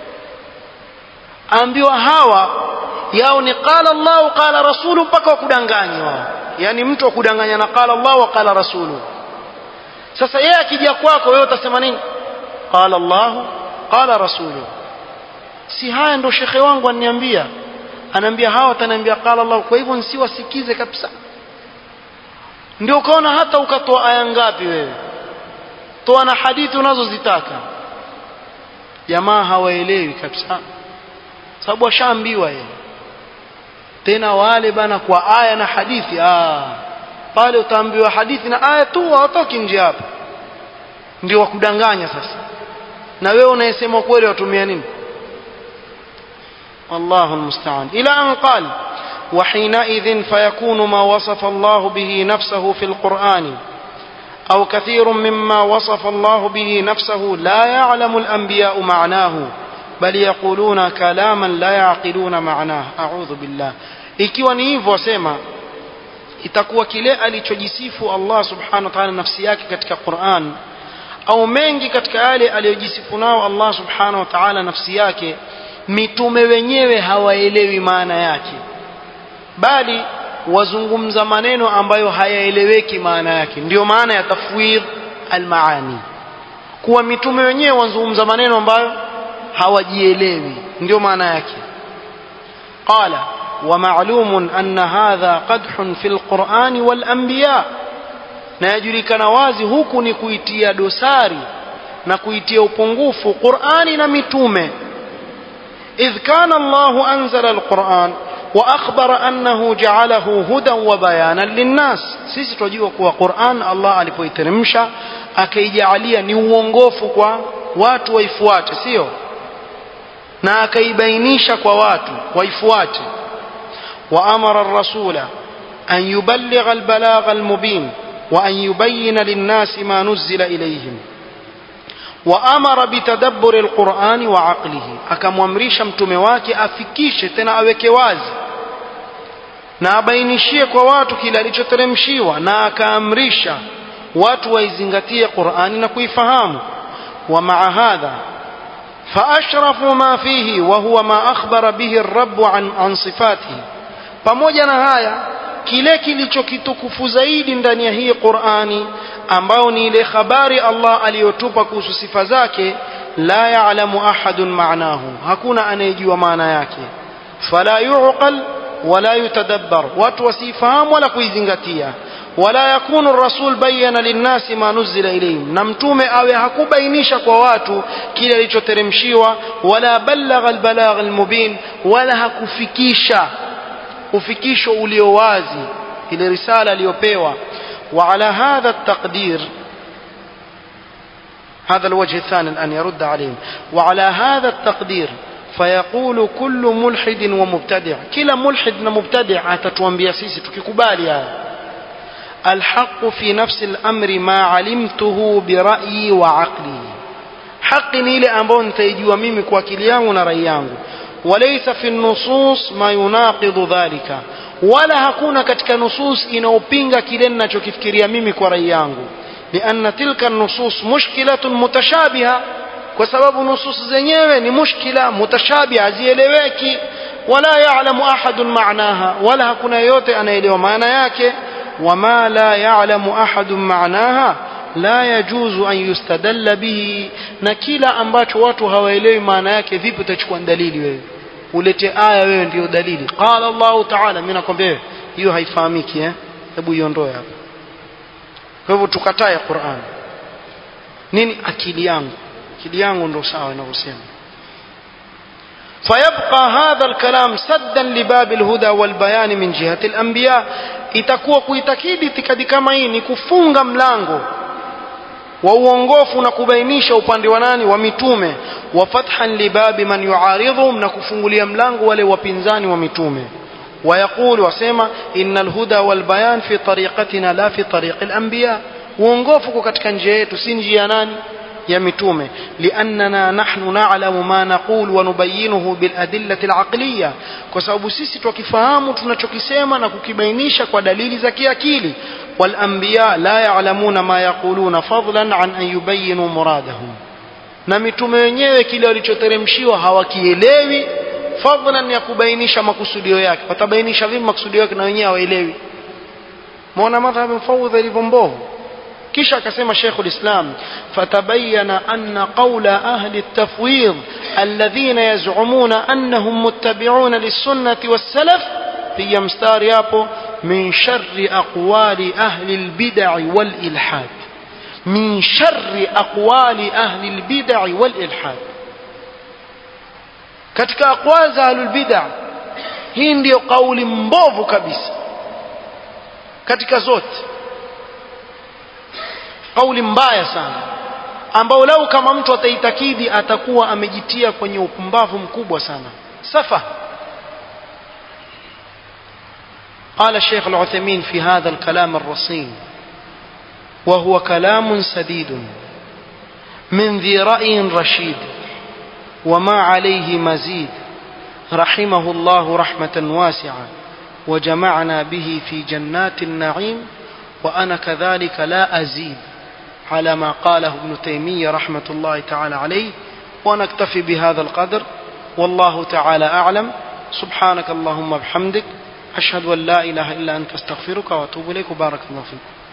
Speaker 1: ambiwa hawa yao ni qala Allahu qala rasulu mpaka wakudanganya wao yani mtu akudanganya na qala Allahu wa qala rasulu sasa yeye akija kwako wewe utasema nini qala Allahu qala rasulu si haya ndo shekhe wangu ananiambia anaambia hawa ataniambia qala Allah kwa hivyo nsiwasikize kabisa ndio ukaona hata ukatoa aya ngapi wewe toa na hadithi unazozitaka jamaa hawaelewi kabisa sababu washaambiwa yeye tena wale bana kwa aya na hadithi ah pale utaambiwa hadithi na aya tu hawatoki nje hapa ndio wakudanganya sasa na wewe unayesema kweli watumia nini والله المستعان إلى أن قال وحينئذ فيكون ما وصف الله به نفسه في القرآن أو كثير مما وصف الله به نفسه لا يعلم الأنبياء معناه بل يقولون كلاما لا يعقلون معناه أعوذ بالله ikiwa ni hivyo wasema itakuwa kile alichojisifu Allah subhanahu wa ta'ala nafsi yake katika Qur'an au mengi katika yale aliyojisifu nao Allah subhanahu wa ta'ala nafsi yake mitume wenyewe hawaelewi maana yake bali wazungumza maneno ambayo hayaeleweki maana yake ndio maana ya tafwidh almaani kuwa mitume wenyewe wazungumza maneno ambayo hawajielewi ndio maana yake qala ومعلوم أن هذا قدح في القرآن والأنبياء na yajulikana wazi huku ni kuitia dosari na kuitia upungufu Qur'ani na mitume إذ كان الله أنزل القرآن وأخبر أنه جعله هدى وبيانا للناس sisi tunajua kuwa Qur'an Allah alipoiteremsha akaijalia ni uongofu kwa watu waifuate sio na akaibainisha kwa watu waifuate وأمر الرسول أن يبلغ البلاغ المبين وأن يبين للناس ما نزل إليهم وأمر بتدبر القرآن وعقله akamwamrisha mtume wake afikishe tena aweke wazi na abainishie kwa watu kile alichoteremshiwa na akaamrisha watu waizingatie Qur'ani na kuifahamu ومع هذا فأشرف ما فيه وهو ما أخبر به الرب عن, عن صفاته pamoja na haya kile kilichokitukufu zaidi ndani ya hii Qur'ani ambao ni ile habari Allah aliyotupa kuhusu sifa zake la ya'lamu ahadun ma'nahu hakuna anayejua maana yake fala yuqal wala yutadabbar watu wasifahamu wala kuizingatia wala yakunu rasul bayyana linnasi ma nuzila ilayhim na mtume awe hakubainisha kwa watu kile alichoteremshiwa wala balagha albalagh almubin wala hakufikisha ufikisho ulio wazi ile risala aliyopewa وعلى هذا التقدير هذا الوجه الثاني الآن يرد عليهم وعلى هذا التقدير فيقول كل ملحد ومبتدع كلا ملحد ومبتدع أتتوانبيا سيسي تككبالي هذا الحق في نفس الأمر ما علمته برأيي وعقلي حق نيلي أمبون تيجوا ميمي كواكليان ونريان وليس في النصوص ما يناقض ذلك wala hakuna katika nusus inaopinga kile ninachokifikiria mimi kwa rai yangu lianna tilka nusus mushkilatun mutashabiha kwa sababu nusus zenyewe ni mushkila mutashabiha hazieleweki wala ya'lamu ahadun ma'naha wala hakuna yote anaelewa maana yake wama la ya'lamu ahadun ma'naha la yajuzu an yustadalla bihi na kila ambacho watu hawaelewi maana yake vipi utachukua dalili wewe ulete aya wewe ndio dalili qala Allah ta'ala mimi nakwambia wewe hiyo haifahamiki eh hebu iondoe hapa kwa hivyo tukatae Qur'an nini akili yangu akili yangu ndio sawa inavyosema فيبقى هذا الكلام سدا لباب الهدى والبيان من جهة الأنبياء itakuwa kuitakidi itikadi kama hii ni kufunga mlango wa uongofu na kubainisha upande wa nani wa mitume wa fathan libabi man yuaridhum na kufungulia mlango wale wapinzani wa mitume ويقول وسema إن الهدى والبيان في طريقتنا لا في طريق الأنبياء uongofu katika njia yetu si njia nani ya mitume liannana nahnu na'lamu ma naqul wa nubayyinuhu bil adillati al aqliya kwa sababu sisi tukifahamu tunachokisema na kukibainisha kwa dalili za kiakili wal anbiya la ya'lamuna ma yaquluna fadlan an an yubayyinu muradahum na mitume wenyewe kile walichoteremshiwa hawakielewi fadlan ya kubainisha makusudio yake watabainisha vipi makusudio yake na wenyewe hawaelewi muona madhhabu mfawdhi ilivyo mbovu kisha akasema Sheikh ulislam fatabayyana anna qawla ahli at-tafwid alladhina yaz'umuna annahum muttabi'una lis-sunnati was-salaf piga mstari hapo min sharri aqwali ahli al-bid'i wal-ilhad min sharri aqwali ahli al-bid'i wal-ilhad katika aqwali za ahli al-bid'a hii ndiyo kauli mbovu kabisa katika zote kauli mbaya sana ambao lau kama mtu ataitakidi atakuwa amejitia kwenye upumbavu mkubwa sana safa قال الشيخ العثيمين في هذا الكلام الرصين وهو كلام سديد من ذي رأي رشيد وما عليه مزيد رحمه الله رحمة واسعة وجمعنا به في جنات النعيم وأنا كذلك لا أزيد على ما قاله ابن تيمية رحمة الله تعالى عليه ونكتفي بهذا القدر والله تعالى أعلم سبحانك اللهم بحمدك أشهد أن لا إله إلا أنت استغفرك وأتوب إليك وبارك الله فيك